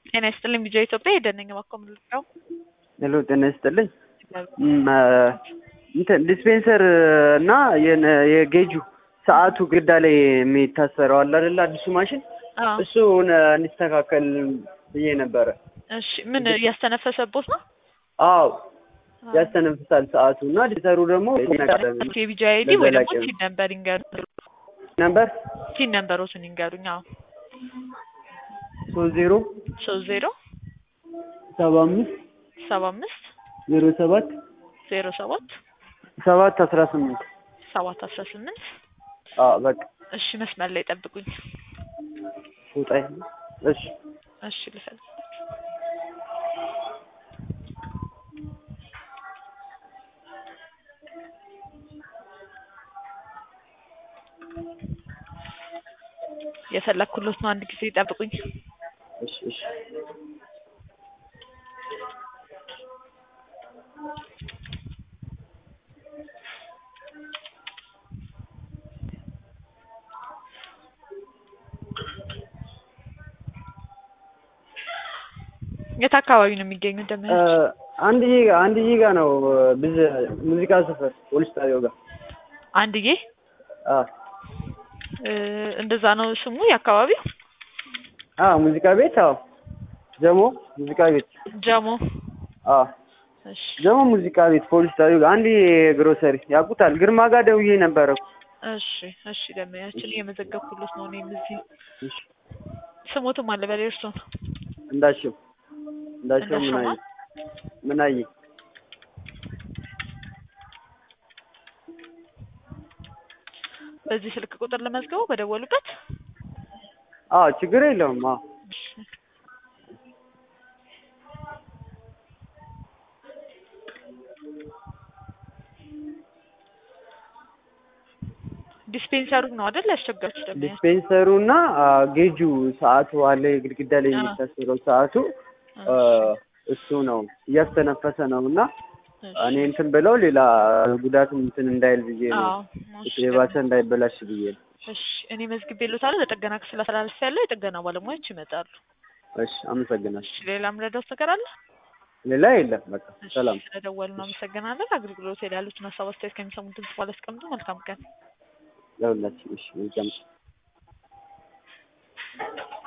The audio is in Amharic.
ጤና ይስጥልኝ ቢጃ ኢትዮጵያ የደነኝ ባኮ ምልጫው ሄሎ ጤና ይስጥልኝ እንትን ዲስፔንሰር እና የነ- የጌጁ ሰዓቱ ግዳ ላይ የሚታሰረው አለ አይደለ አዲሱ ማሽን እሱ እንዲስተካከል ብዬ ነበረ። እሺ ምን እያስተነፈሰቦት ነው? አዎ ያስተነፍሳል ሰዓቱ እና ዲተሩ ደግሞ የቢጃ አይዲ ወይ ደግሞ በዘላቂ ቲን ነምበር ይንገሩ ነበር ቲን ነምበሮትን ይንገሩኝ። አዎ ሶስት ዜሮ ሶስት ዜሮ ሰባ አምስት ሰባ አምስት ዜሮ ሰባት ዜሮ ሰባት ሰባት አስራ ስምንት ሰባት አስራ ስምንት አዎ በቃ እሺ መስመር ላይ ጠብቁኝ። ውጣ እሺ እሺ ልፈልግ የፈለግኩሎት ነው። አንድ ጊዜ ጠብቁኝ። እሺ እሺ የት አካባቢ ነው የሚገኙት? ደመ አንድ ጊ አንድ ጊጋ ነው ብዝ ሙዚቃ ሰፈር ፖሊስ ጣቢያው ጋር አንድዬ አዎ እ እንደዛ ነው ስሙ የአካባቢው አዎ ሙዚቃ ቤት አዎ ጀሞ ሙዚቃ ቤት ጀሞ። አዎ እሺ ጀሞ ሙዚቃ ቤት ፖሊስ ጣቢያው ጋር አንድ ግሮሰሪ ያውቁታል ግርማ ጋር ደውዬ ነበረ እኮ እሺ እሺ ደመያችን እየመዘገብኩሎት ነው። እኔም እዚህ እሺ ስሞትም አለ በላይ እርሶ ነው እንዳልሽው እንዳልሽው እንዳልሽው ምናየ ምናየ በዚህ ስልክ ቁጥር ለመዝገቡ በደወሉበት አዎ ችግር የለውም አዎ እሺ ዲስፔንሰሩ ነው አይደል ያስቸገራችሁ ደግሞ ዲስፔንሰሩ እና ጌጁ ሰዓቱ አለ ግድግዳ ላይ አዎ። የሚታሰረው ሰዓቱ አ፣ እሱ ነው እያስተነፈሰ ነው እና እኔ እንትን ብለው ሌላ ጉዳት እንትን እንዳይል ብዬ ነው አዎ እሺ የባሰ እንዳይበላሽ ብዬ ነው እሺ እኔ መዝግቤልዎታለሁ ለጥገና ክፍል አስተላልፍ ያለው የጥገና ባለሙያዎች ይመጣሉ እሺ አመሰግናለሁ እሺ ሌላ ምረዳውት ነገር አለ ሌላ የለም በቃ እሺ ሰላም ስለደወሉ እናመሰግናለን አገልግሎት ላይ ያሉትን ሀሳብ አስተያየት ከሚሰሙት ድምጽ በኋላ አስቀምጡ መልካም ቀን ለሁላችን እሺ መልካም